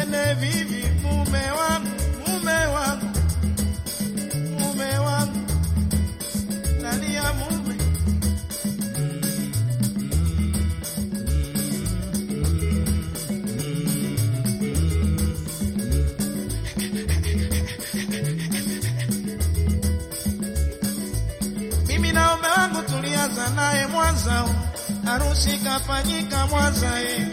twende vivi, mume wangu, mume wangu, mume wangu, nani ya mume Mimi na mume wangu tulianza naye Mwanza, harusi kafanyika Mwanza eh.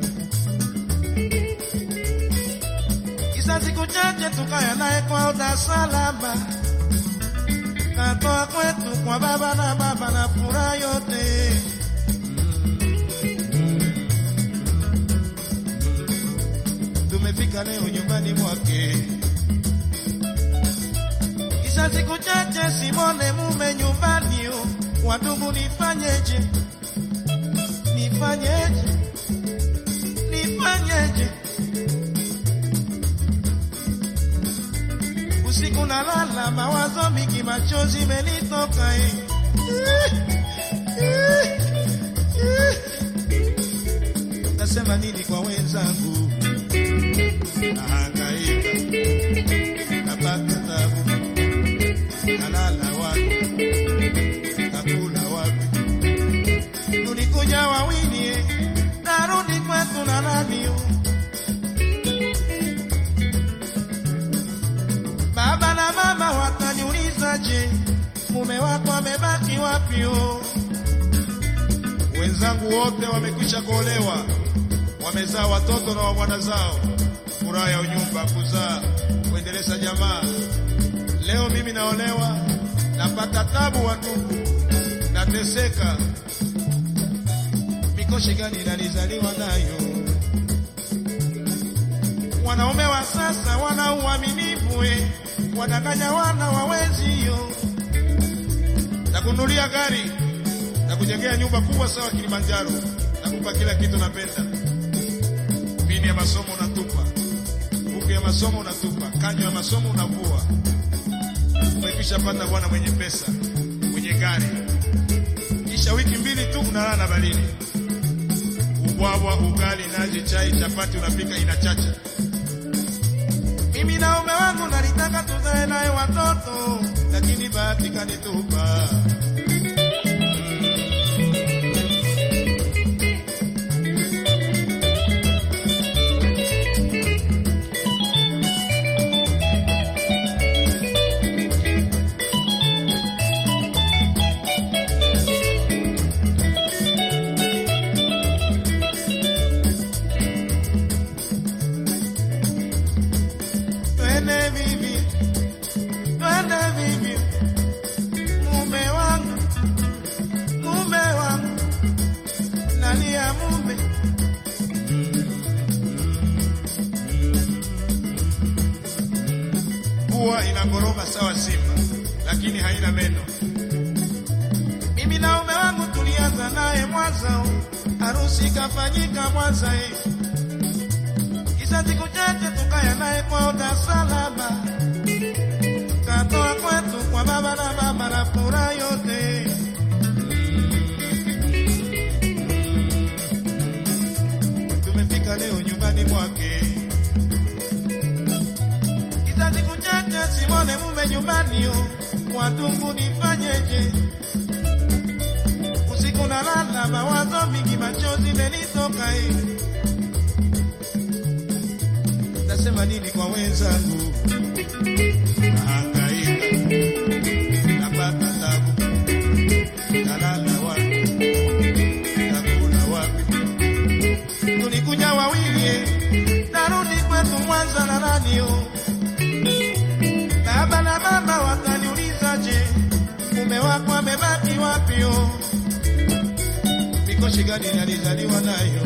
Kisa siku chache tukaya naye kwa Dar es Salaam, katoa kwetu kwa baba na baba na furaha yote. Tumefika leo nyumbani mwake Kisha siku chache simone mume nyumbani, yo. Wandugu, nifanyeje? Nifanyeje? Nifanyeje? Usiku nalala, mawazo mingi, machozi menitoka eh. Nasema nini kwa wenzangu? Nahangaika, napata tabu nalala wapi, nakula wapi? Tulikuja wawili, eh, narudi kwetu na nani? oh? Baba na mama wataniuliza, je, mume wako amebaki wapi? oh? Wenzangu wote wamekwisha kuolewa, wamezaa watoto na wabwana zao, furaha ya unyumba, kuzaa, kuendeleza jamaa. Leo mimi naolewa, napata tabu, wa ndugu, nateseka. Mikoshi gani nalizaliwa nayo? Wanaume wa sasa wana uaminifu, eh, wadanganya wana wawezio, nakunulia gari na kujengea nyumba kubwa sawa Kilimanjaro, nakupa kila kitu napenda. Pini ya masomo unatupa, buku ya masomo unatupa, kanyo ya masomo unavua umekwisha pata bwana mwenye pesa mwenye gari, kisha wiki mbili tu unalala na balini, ubwabwa, ugali, nazi, chai, chapati unapika inachacha. Mimi na ume wangu nalitaka tuzae naye watoto, lakini bahati kanitupa. Twende vivi, twende vivi, mume wangu, mume wangu, nani ya mume Pua inagoroma sawa simba, lakini haina meno. Mimi na mume wangu tulianza naye Mwanza, harusi kafanyika Mwanza eh. Kisha siku chache tukaya naye kwa Dar es Salaam, katoa kwetu kwa baba na mama na furaha yote. Tumefika leo nyumbani mwake, kisha siku chache simone mume nyumbani, yo. Watungu, nifanyeje? Usiku nalala, mawazo mingi, machozi menitoka eh. Nasema nini kwa wenzangu? Nahangaika, napata tabu, nalala wapi, nakula wapi? Tulikuja wawili, eh, narudi kwetu Mwanza na nani yo Baba na mama wataniuliza, je, mume wako amebaki wapi? yo Mikoshi gani nalizaliwa nayo?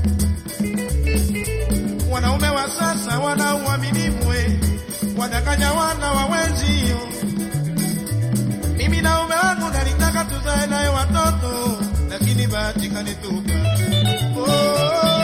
Wanaume wa sasa wana uaminifu, eh, wadanganya wana wawenzio. Mimi na ume wangu nalitaka tuzae naye watoto, lakini bahati kanitupa. Oh,